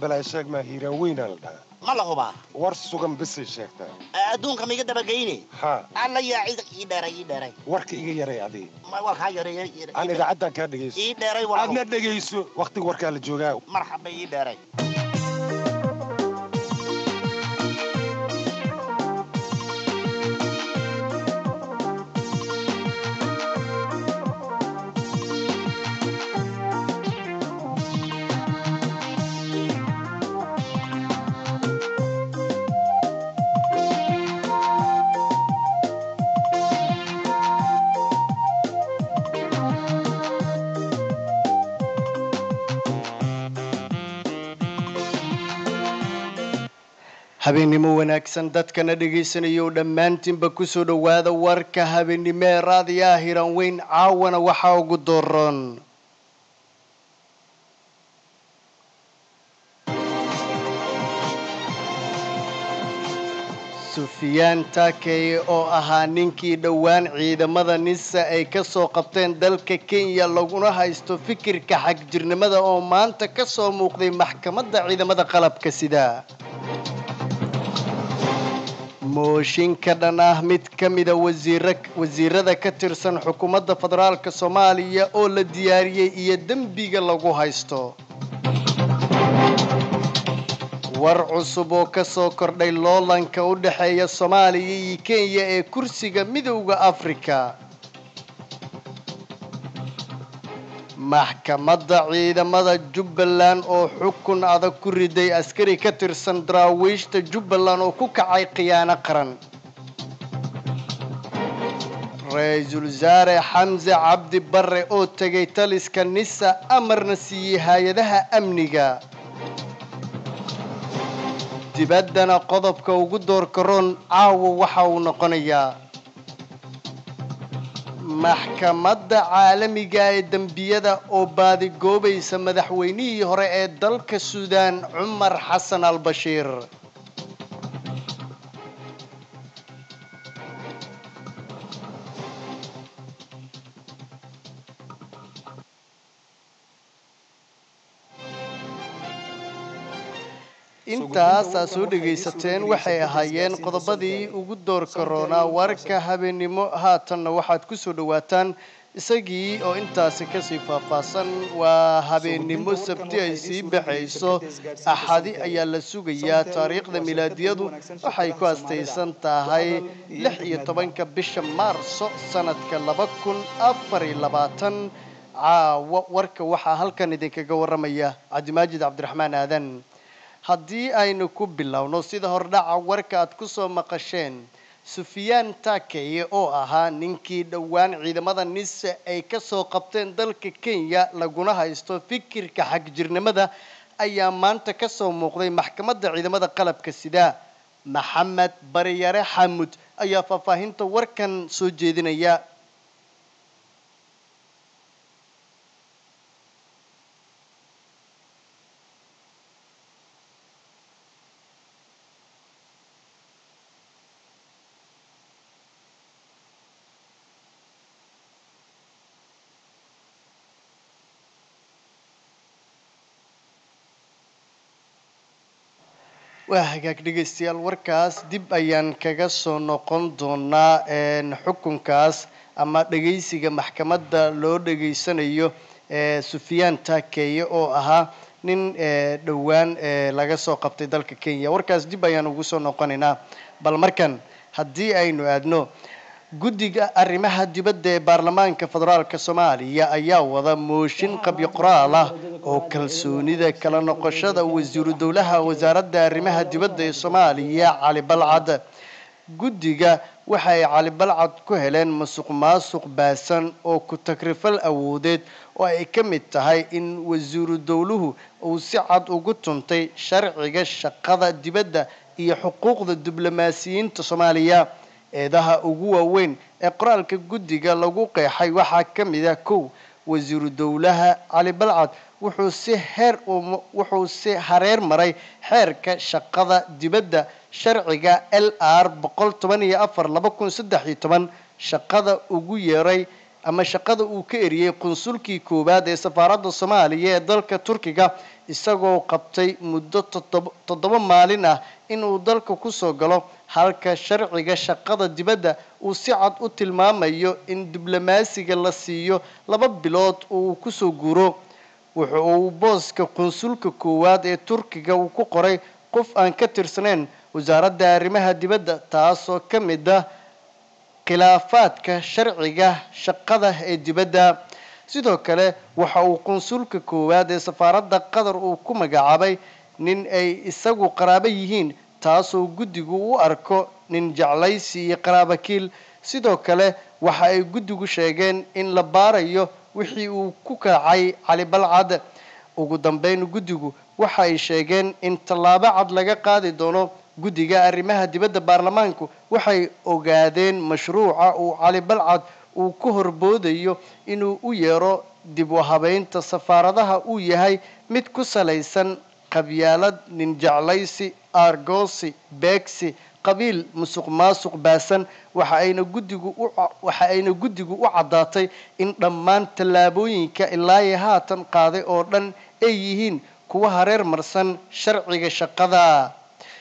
balaa sheeg maa hiiraan weynaa la dhahaa ma la hubaa war sugan bisay sheegtaa adduunka maiga dabageyne haa alla yaa cid ii dheeray ii dheeray warka iga yaray adii ma waa kaa yareey aan idaacaddan kaa dhegayso ii dheeray walaal aadna dhegayso wakhtiga warkaa la joogaa marxaba ii dheeray habeennimo wanaagsan dadkana dhegaysanaya oo dhammaantiinba kusoo dhowaada warka habeennimo ee raadiyaha hiran weyn caawana waxaa ugu dooron sufyaan taakeye oo ahaa ninkii dhowaan ciidamada nisa ay ka soo qabteen dalka kenya laguna haysto fikirka xagjirnimada oo maanta ka soo muuqday maxkamadda ciidamada qalabka sida mooshinka dhan ah mid ka mida wasiira wasiirada ka tirsan xukuumadda federaalka soomaaliya oo la diyaariyey iyo dembiga lagu haysto war cusub oo ka soo kordhay loolanka u dhexeeya soomaaliya iyo kenya ee kursiga midowda afrika maxkamadda ciidamada jubbaland oo xukun adag ku riday askari ka tirsan daraawiishta jubbaland oo ku kacay khiyaano qaran ra-iisul wasaare xamse cabdi barre oo tegay taliska nisa amarna siiyey hay-adaha amniga dibaddana qodobka ugu doorka roon caawa waxa uu noqonayaa maxkamadda caalamiga ee dembiyada oo baadigoobaysa madaxweynihii hore ee dalka suudaan cumar xasan al bashiir intaasaa soo dhegaysateen waxay ahaayeen qodobadii ugu doorka roonaa warka habeennimo haatanna waxaad kusoo dhawaataan isagii oo intaasi kasii faahfaahsan waa habeennimo sabti ay sii baxayso axadi ayaa la sugayaa taariikhda milaadiyadu waxay ku astaysan tahay lix iyo tobanka bisha maarso sanadka laba kun afar iyo labaatan caawo warka waxaa halkan idinkaga waramaya cabdimaajid cabdiraxmaan aadan haddii aynu ku bilowno sida hordhaca warka aad ku soo maqasheen sufyaan taakeye oo ahaa ninkii dhowaan ciidamada nise ay ka soo qabteen dalka kenya laguna haysto fikirka xagjirnimada ayaa maanta ka soo muuqday maxkamadda ciidamada qalabka sida maxamed baryare xamud ayaa faahfaahinta warkan soo jeedinaya waa hagaag dhegaystayaal warkaas dib ayaan kaga soo noqon doonaa xukunkaas ama dhegaysiga maxkamadda loo dhegaysanayo sufyaan taakeye oo ahaa nin dhowaan laga soo qabtay dalka kenya warkaas dib ayaan ugu soo noqonaynaa bal markan haddii aynu aadno guddiga arrimaha dibadda ee baarlamaanka federaalk soomaaliya ayaa wada mooshin qabyo qoraal ah oo kalsoonida kala noqoshada wasiiru dowlaha wasaaradda arrimaha dibadda ee soomaaliya cali balcad guddiga waxa ay cali balcad ku heleen masuq maasuq baasan oo ku takrifal awoodeed oo ay ka mid tahay in wasiiru dowluhu uu si cad ugu tuntay sharciga shaqada dibadda iyo xuquuqda diblomaasiyiinta soomaaliya eedaha ugu waaweyn ee qoraalka guddiga lagu qeexay waxaa ka mid ah kow wasiiru dowlaha cali balcad wuxuu si heer wuxuu si hareer maray xeerka shaqada dibadda sharciga l r boqol toban iyo afar laba kun saddex iyo toban shaqada ugu yeeray ama shaqada uu ka eriyey qunsulkii koowaad ee safaaradda soomaaliya ee dalka turkiga isagoo qabtay muddo toddoba toddoba maalin ah inuu dalka kusoo galo halka sharciga shaqada dibadda uu si cad u tilmaamayo in diblomaasiga la siiyo laba bilood uu kusoo guuro wuxa uu booska qunsulka koowaad ee turkiga uu ku qoray qof aan ka tirsanayn wasaaradda arrimaha dibadda taasoo ka mid ah khilaafaadka sharciga shaqada ee dibadda sidoo kale waxa uu qunsulka koowaad ee safaaradda qatar uu ku magacaabay nin ay isagu qaraabo yihiin taasoo guddigu u arko nin jeclaysi iyo qaraabakiil sidoo kale waxa ay guddigu sheegeen in la baarayo wixii uu ku kacay cali balcad ugu dambeyn guddigu waxa ay sheegeen in tallaabo cad laga qaadi doono guddiga arrimaha dibadda baarlamaanku waxay ogaadeen mashruuca uu cali balcad uu ku horboodayo inuu u yeero dib u habeynta safaaradaha uu yahay mid ku salaysan qabyaalad nin jeclaysi argoosi beegsi qabiil musuq maasuq baasan waxa ayna guddigu u waxa ayna guddigu u caddaatay in dhammaan tallaabooyinka ilaa iyo haatan qaaday oo dhan ay yihiin kuwa hareer marsan sharciga shaqada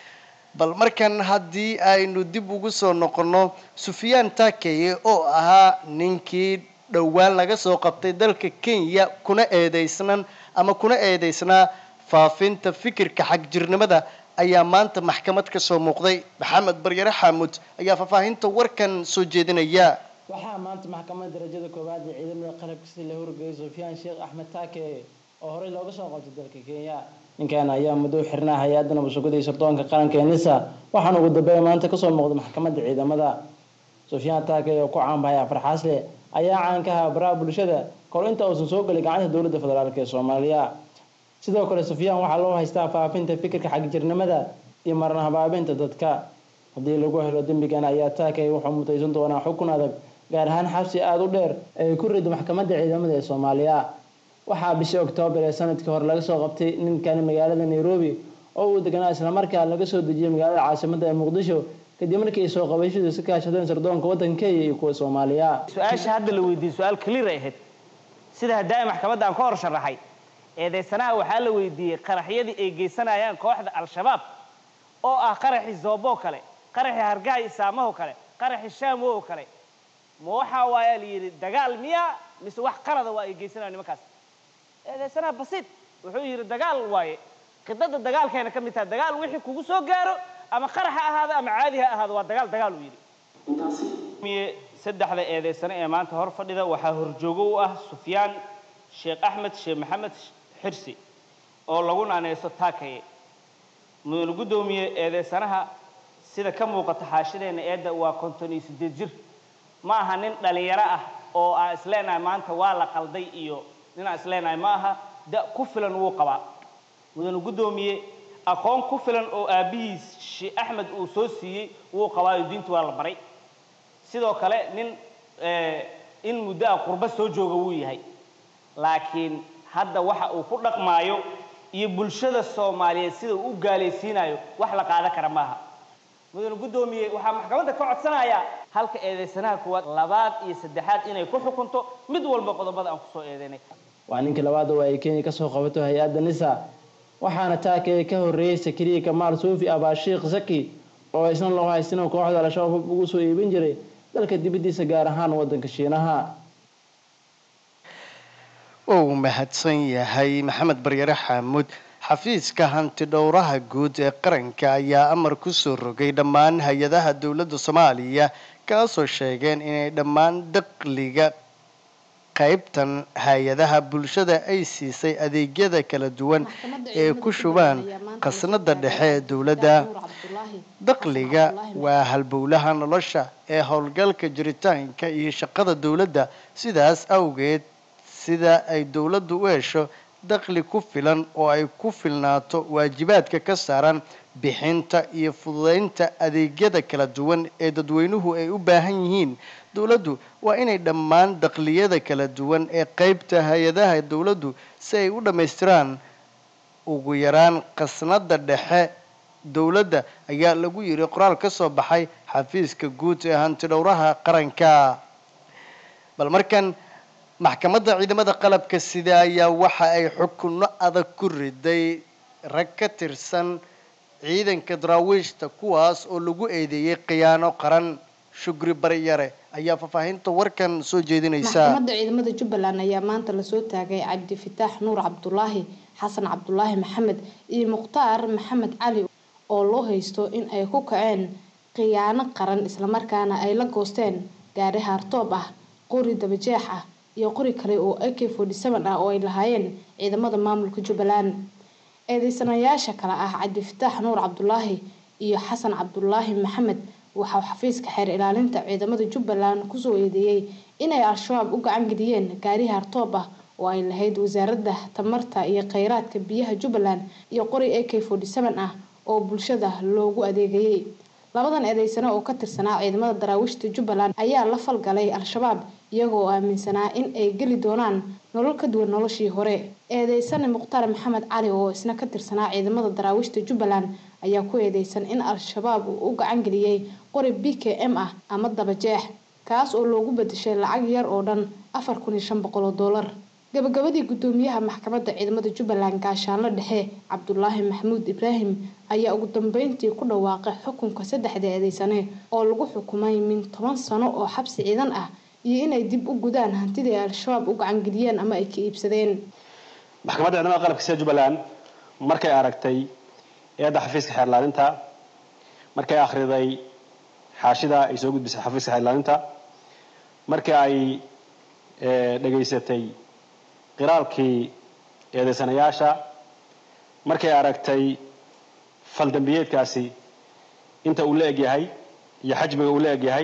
bal markan haddii aynu dib ugu soo noqonno sufyaan taakeye oo ahaa ninkii dhowaan laga soo qabtay dalka kenya kuna eedeysnan ama kuna eedeysnaa faafinta fikirka xagjirnimada ayaa maanta maxkamad ka soo muuqday maxamed baryare xaamud ayaa faahfaahinta warkan soo jeedinaya waxaa maanta maxkamadda darajada koowaad ee ciidamada qalabka sida la horgeeyay sufyaan sheekh axmed taake oo horey looga soo qabtay dalka kenya ninkan ayaa muddo u xirnaa hay-adda nabadsugyada iyo sirdoonka qaranka ee nisa waxaana ugu dambeeya maanta kasoo muuqday maxkamadda ciidamada sufyaan taake oo ku caanbahay afar xaasle ayaa caan ka ahaa baraha bulshada kor inta uusan soo gelin gacanta dowladda federaalk ee soomaaliya sidoo kale sufyaan waxaa loo haystaa faafinta fikirka xagjirnimada iyo marna habaabinta dadka haddii lagu helo dembigan ayaa taakay wuxuu mutaysan doonaa xukun adag gaar ahaan xabsi aada u dheer ee ku rido maxkamadda ciidamada ee soomaaliya waxaa bishii oktoobar ee sanadkii hore laga soo qabtay ninkani magaalada nairobi oo uu deganaa islamarkaa laga soo dejiyay magaalada caasimada ee muqdisho kadib markii ay soo qabashadu si kaashadeen sirdoonka waddanka kenya iyo kuwa soomaaliya su-aasha hadda la weydiiyey su-aal clear ay ahayd sida haddaa maxkamadda aan ka hor sharaxay eedeysanaha waxaa la weydiiyey qaraxyadii ay geysanayaan kooxda al-shabaab oo ah qaraxii zooboo kale qaraxii hargaha isaamaho kale qaraxii shaamo oo kale ma waxaa waayaa la yidhi dagaal miya mise wax qalada waa ay geysanayaan nimankaas eedeysanaha basiid wuxuu yidhi dagaal waaye khidada dagaalkeena ka mid tahay dagaal wixii kugu soo gaaro ama qarax ha ahaado ama caadi ha ahaado waa dagaal dagaal uu yidhi saddexda eedeysane ee maanta hor fadhida waxaa horjoogo u ah sufyaan sheekh axmed sheekh maxamed xirsi oo lagu naaneyso taakaye mudane guddoomiye eedeysanaha sida ka muuqata xaashideenna eedda waa konton iyo siddeed jir ma aha nin dhalinyaro ah oo aan isleenahay maanta waa la qalday iyo nin aan isleenahay ma aha da ku filan wuu qabaa mudane guddoomiye aqoon ku filan oo aabbihiis sheekh axmed uu soo siiyey wuu qabaayo diintu waa la baray sidoo kale nin in muddo ah qurbo soo jooga wuu yahay laakiin hadda waxa uu ku dhaqmaayo iyo bulshada soomaaliyeed sida uu u gaalaysiinayo wax la qaadan kara maaha mudane guddoomiye waxaa maxkamadda ka codsanayaa halka eedeysanaha kuwaad labaad iyo saddexaad inay ku xukunto mid walba qodobada aan kusoo eedeynay waa ninkii labaad oo ay kenya kasoo qabato hay-adda nisa waxaana taakee ka horreeyey sakariya kamaal suufi abaashiikh zaki oo isna loo haystin kooxda al-shabaab ugu soo iibin jiray dalka dibaddiisa gaar ahaan waddanka shiinaha uu mahadsan yahay maxamed baryare xaamuud xafiiska hanti dhowraha guud ee qaranka ayaa amar kusoo rogay dhammaan hay-adaha dowladda soomaaliya kaasoo sheegeen inay dhammaan dakhliga qaybtan hay-adaha bulshada ay siisay adeegyada kala duwan ee ku shubaan khasnada dhexe ee dowladda dakhliga waa halbowlaha nolosha ee howlgalka jiritaanka iyo shaqada dowladda sidaas awgeed sida ay dowladdu u hesho dakhli ku filan oo ay ku filnaato waajibaadka ka saaran bixinta iyo fududeynta adeegyada kala duwan ee dadweynuhu ay u baahan yihiin dowladdu waa inay dhammaan dakhliyada kala duwan ee qeybta hay-adaha dowladdu si ay u dhammaystiraan ugu yaraan khasnada dhexe dowladda ayaa lagu yiri qoraal ka soo baxay xafiiska guud ee hantidhowraha qaranka bal markan maxkamadda ciidamada qalabka sida ayaa waxa ay xukunno adag ku riday rag ka tirsan ciidanka daraawiishta kuwaas oo lagu eedeeyey khiyaano qaran shugri baryare ayaa faahfaahinta warkan soo jeedinaysa maxkamadda ciidamada jubbaland ayaa maanta lasoo taagay cabdifitaax nuur cabdulaahi xasan cabdulaahi maxamed iyo mukhtaar maxamed cali oo loo haysto in ay ku kaceen khiyaano qaran islamarkaana ay la goosteen gaari haartoob ah qori dabajeex ah iyo qori kale oo ak forty seven ah oo ay lahaayeen ciidamada maamulka jubbaland eedeysanayaasha kale ah cabdifitaax nuur cabdulaahi iyo xasan cabdulaahi maxamed waxaa xafiiska xeer ilaalinta ciidamada jubbaland kusoo eedeeyey inay al-shabaab u gacan geliyeen gaari haartoob ah oo ay lahayd wasaaradda tamarta iyo kheyraadka biyaha jubbaland iyo qori ak forty seven ah oo bulshada loogu adeegayay labadan eedeysane oo ka tirsanaa ciidamada daraawiishta jubbaland ayaa la falgalay al-shabaab iyagoo aaminsanaa in ay geli doonaan nolol ka duwan noloshii hore eedeysane mukhtaar maxamed cali oo isna ka tirsanaa ciidamada daraawiishta jubbaland ayaa ku eedeysan in al-shabaab uu u gacan geliyey qori b k m ah ama dabajeex kaas oo loogu bedeshay lacag yar oo dhan afar kun iyo shan boqol oo doolar gabagabadii gudoomiyaha maxkamadda ciidamada jubbaland gaashaanlo dhexe cabdulaahi maxamuud ibraahim ayaa ugu dambeyntii ku dhawaaqay xukunka saddexda eedeysane oo lagu xukumay min toban sano oo xabsi ciidan ah iyo inay dib u gudaan hantidii ay al-shabaab u gacangeliyeen ama ay ka iibsadeen maxkamadda ciidamada qalabka sida jubbaland markay aragtay eedda xafiiska xeerlaalinta markay akhriday xaashida ay soo gudbisay xafiiska xeerlaalinta markii ay dhegaysatay qiraalkii eedeysanayaasha markay aragtay faldambiyeedkaasi inta uu la egyahay iyo xajmiga uu la egyahay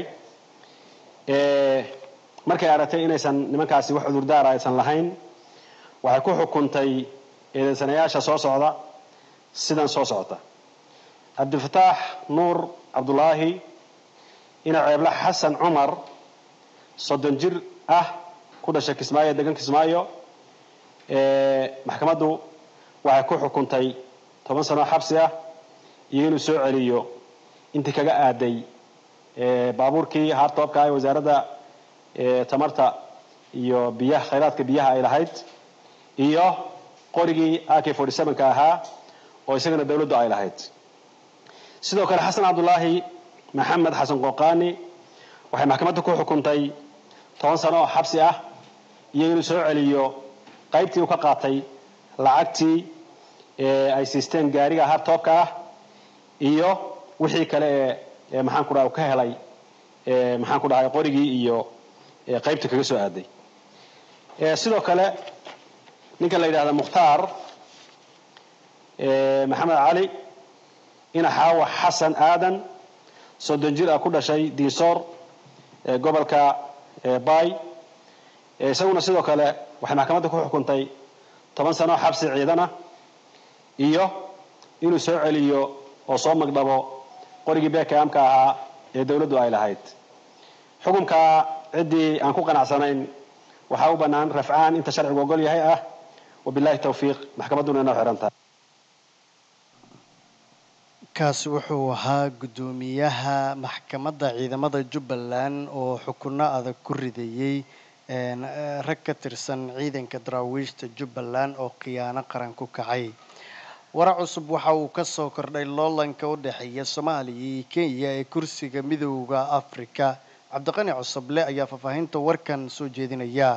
markay aragtay inaysan nimankaasi wax cudurdaara aysan lahayn waxay ku xukuntay eedeysanayaasha soo socda sidan soo socota cabdifataax nuur cabdulaahi ina ceebla xasan cumar soddon jir ah ku dhashay kismaayo degan kismaayo maxkamaddu waxay ku xukuntay toban sano xabsi ah iyo inuu soo celiyo intii kaga aaday baabuurkii hartoobka ee wasaaradda tamarta iyo biyaha khayraadka biyaha ay lahayd iyo qorigii ak forty sevenka ahaa oo isagana dawladdu ay lahayd sidoo kale xasan cabdulaahi maxamed xasan qoqaani waxay maxkamadda ku xukuntay toban sano oo xabsi ah iyo inuu soo celiyo qaybtii uu ka qaatay lacagtii ay siisteen gaariga hartoobka ah iyo wixii kale ee maxaan ku dhaha ka helay maxaan ku dhahay qorigii iyo qaybta kaga soo aaday sidoo kale ninka la yidhahda mukhtaar maxamed cali ina xaawa xasan aadan soddon jir ah ku dhashay diisoor gobolka bay isaguna sidoo kale waxay maxkamadda ku xukuntay toban sano xabsi ciidana iyo inuu soo celiyo oo soo magdhabo qorigii beekaamka ahaa ee dawladdu ay lahayd xukunka ciddii aan ku qanacsanayn waxaa u bannaan rafcaan inta sharcigu ogol yahay ah wabillahi tawfiiq maxkamadduna inoo xihan tahay kaasi wuxuu ahaa guddoomiyaha maxkamadda ciidamada jubbaland oo xukunno adag ku ridayey rag ka tirsan ciidanka daraawiishta jubbaland oo khiyaano qaran ku kacay warar cusub waxa uu kasoo kordhay loolanka u dhexeeya soomaaliya iyo kenya ee kursiga midooda afrika cabdiqani cusuble ayaa faahfaahinta warkan soo jeedinaya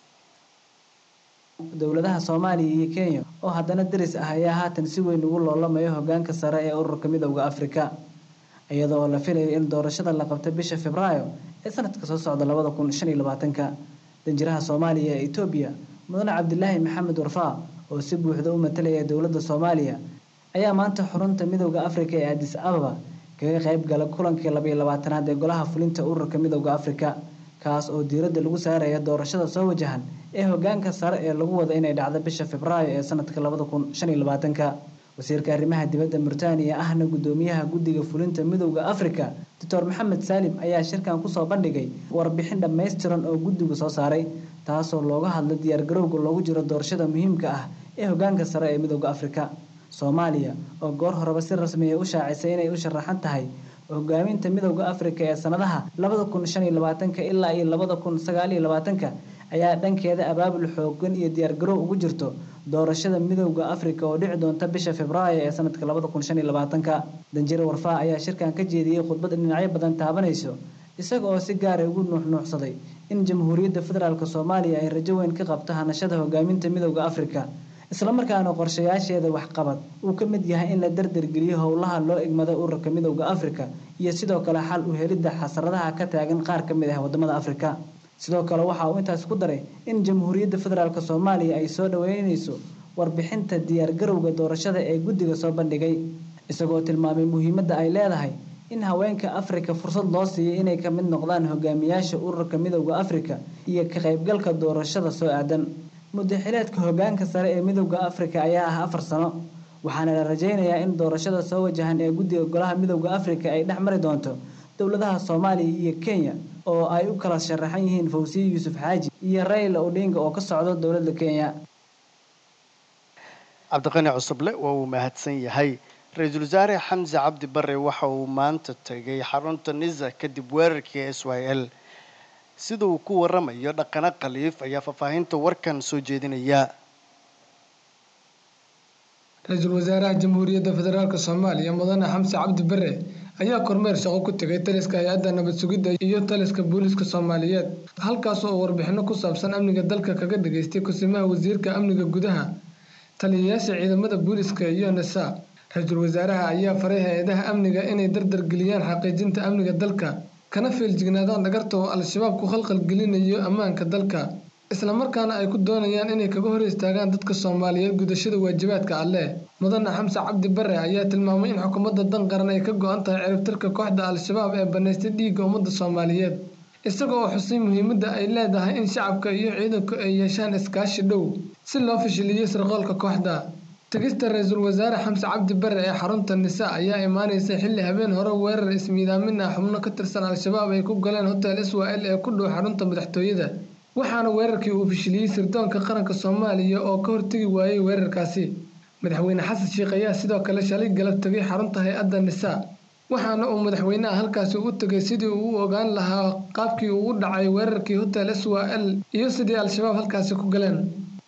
dowladaha soomaaliya iyo kenya oo haddana deris ah ayaa haatan si weyn ugu loolamayo hogaanka sare ee ururka midowda afrika iyada oo la filayo in doorashada la qabta bisha februaayo ee sanadka soo socda labada kun shan iyo labaatanka danjiraha soomaaliya ee etoobiya mudane cabdilaahi maxamed warfaa oo si buuxda u matalaya dowladda soomaaliya ayaa maanta xurunta midowda afrika ee adis ababa kaga qayb gala kulankii labaiyo labaatanaad ee golaha fulinta ururka midowda afrika kaas oo diiradda lagu saaraya doorashada soo wajahan ee hogaanka sare ee lagu wada inay dhacdo bisha februaayo ee sanadka labada kun shan iyo labaatanka wasiirka arrimaha dibadda murtaaniya ahna guddoomiyaha guddiga fulinta midowda afrika doctor maxamed saalim ayaa shirkan kusoo bandhigay warbixin dhammaystiran oo guddigu soo saaray taasoo looga hadlay diyaargarowga loogu jiro doorashada muhiimka ah ee hogaanka sare ee midowda afrika soomaaliya oo goor horeba si rasmiya u shaacisay inay u sharaxan tahay hogaaminta midowda afrika ee sanadaha labada kun shan iyo labaatanka ilaa iyo labada kun sagaal iyo labaatanka ayaa dhankeeda abaabul xoogan iyo diyaargarow ugu jirto doorashada midowda afrika oo dhici doonta bisha februaayo ee sanadka labada kun shan iyo labaatanka danjire warfaa ayaa shirkan ka jeediyey khudbad dhinacyo badan taabanayso isaga oo si gaara ugu nuuxnuuxsaday in jamhuuriyadda federaalk soomaaliya ay rajo weyn ka qabto hanashada hogaaminta midowda afrika islamarkaana qorshayaasheeda waxqabad uu ka mid yahay in la dardargeliyo howlaha loo egmada ururka midowda afrika iyo sidoo kale xal u helidda xasradaha ka taagan qaar ka mid ah wadamada afrika sidoo kale waxa uu intaas ku daray in jamhuuriyadda federaalk soomaaliya ay soo dhaweyneyso warbixinta diyaargarowga doorashada ee guddiga soo bandhigay isagoo tilmaamay muhiimadda ay leedahay in haweenka afrika fursad loo siiyo inay ka mid noqdaan hogaamiyaasha ururka midowda afrika iyo ka qaybgalka doorashada soo aadan muddaxileedka hogaanka sare ee midowda afrika ayaa ah afar sano waxaana la rajaynayaa in doorashada soo wajahan ee guddiga golaha midowda afrika ay dhex mari doonto dowladaha soomaaliya iyo kenya oo ay u kala sharaxan yihiin fawsiye yuusuf xaaji iyo rayla odinga oo ka socdo dowladda kenya cabdiqani cusuble waa uu mahadsan yahay ra-iisul wasaare xamse cabdi bare waxa uu maanta tegay xarunta nisa kadib weerarkii s y l sida uu ku waramayo dhaqano khaliif ayaa faahfaahinta warkan soo jeedinaya ra-iisul wasaaraha jamhuuriyadda federaalk soomaaliya mudane xamse cabdi bare ayaa kormeer shaqo ku tegay taliska hay-adda nabad sugidda iyo taliska booliiska soomaaliyeed halkaas oo warbixino ku saabsan amniga dalka kaga dhageystay kusimaha wasiirka amniga gudaha taliyayaasha ciidamada booliiska iyo nasa ra-iisul wasaaraha ayaa faray hay-adaha amniga inay dardargeliyaan xaqiijinta amniga dalka kana feeljignaadaan dhagarta oo al-shabaab ku khalkhalgelinayo ammaanka dalka islamarkaana ay ku doonayaan inay kaga hor istaagaan dadka soomaaliyeed gudashada waajibaadka alleh mudane xamse cabdi bare ayaa tilmaamay in xukuumadda dan qaran ay ka go-an tahay ciribtirka kooxda al-shabaab ee banaystay dhiigga ummadda soomaaliyeed isaga oo xusay muhiimadda ay leedahay in shacabka iyo ciidanku ay yeeshaan iskaashi dhow si loo fashiliyo sirqoolka kooxda tegista ra-iisul wasaare xamse cabdi bare ee xarunta nisa ayaa imaaneysa xilli habeen hore weerar ismiidaamin ah xubno ka tirsan al-shabaab ay ku galeen hotel iswael ee ku dhow xarunta madaxtooyada waxaana weerarkii uu fashiliyey sirdoonka qaranka soomaaliya oo ka hortegi waayey weerarkaasi madaxweyne xasan sheikh ayaa sidoo kale shalay galab tegay xarunta hay-adda nisa waxaana uu madaxweynaha halkaasi u tegay sidii uu u ogaan lahaa qaabkii uu u dhacay weerarkii hotel iswael iyo sidii al-shabaab halkaasi ku galeen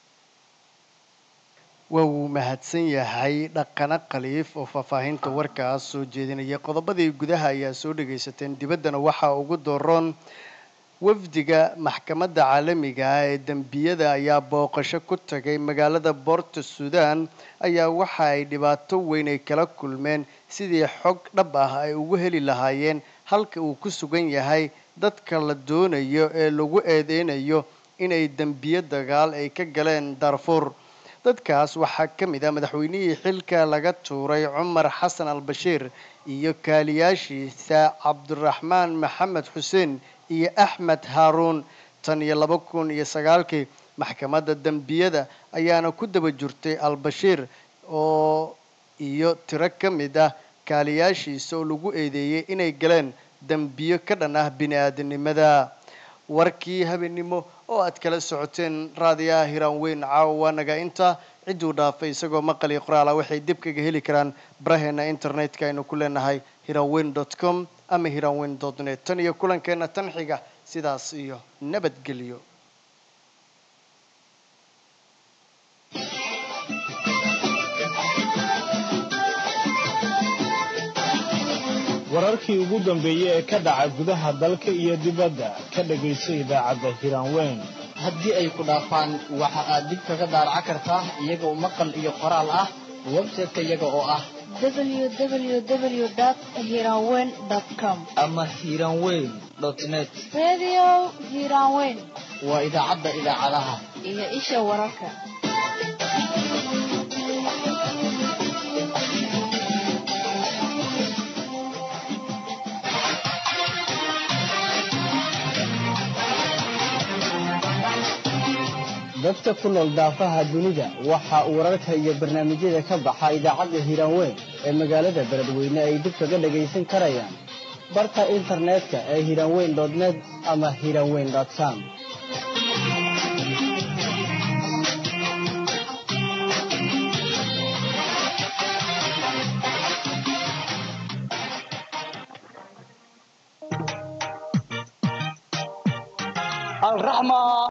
waa uu mahadsan yahay dhaqano khaliif oo faahfaahinta warkaas soo jeedinaya qodobadii gudaha ayaa soo dhagaysateen dibaddana waxaa ugu dooroon wafdiga maxkamadda caalamiga ah ee dembiyada ayaa booqasho ku tagay magaalada boorta suudaan ayaa waxa ay dhibaato weyn ay kala kulmeen sidii xog dhab ah ay ugu heli lahaayeen halka uu ku sugan yahay dadka la doonayo ee lagu eedeynayo inay dembiyo dagaal ay ka galeen darfuur dadkaas waxaa ka mid ah madaxweynihii xilka laga tuuray cumar xasan al bashiir iyo kaaliyaashiisa cabdiraxmaan maxamed xuseen iyo axmed haaruun tan iyo laba kun iyo sagaalkii maxkamadda dembiyada ayaana ku daba jirtay al-bashiir oo iyo tiro ka mid ah kaaliyaashiisa oo lagu eedeeyey inay galeen dembiyo ka dhan ah bini-aadanimada warkii habeennimo oo aad kala socoteen raadiyaha hiraan weyn caawa naga inta cidduu dhaafay isagoo maqal iyo qoraala waxay dib kaga heli karaan baraheena internetka aynu ku leenahay hiranweyn dot com ama hiranweyn dot net tan iyo kulankeena tan xiga sidaas iyo nabadgelyo wararkii ugu dambeeyey ee ka dhaca gudaha dalka iyo dibadda ka dhagayso idaacadda hiraanweyn haddii ay ku dhaafaan waxa aad dib kaga daaraca kartaa iyagoo maqal iyo qoraal ah website-ka iyaga oo ah www.hiranweyn.com ama hiranweyn net Radio Hiranweyn waa idaacadda idaacadaha iyo isha wararka. dadka ku nool daafaha dunida waxa uu wararka iyo barnaamijyada ka baxa idaacadda hiiraanweyn ee magaalada beledweyne ay dib kaga dhagaysan karayaan barta internetka ee hiiraanweyn net ama hiiraanweyn com الرحمة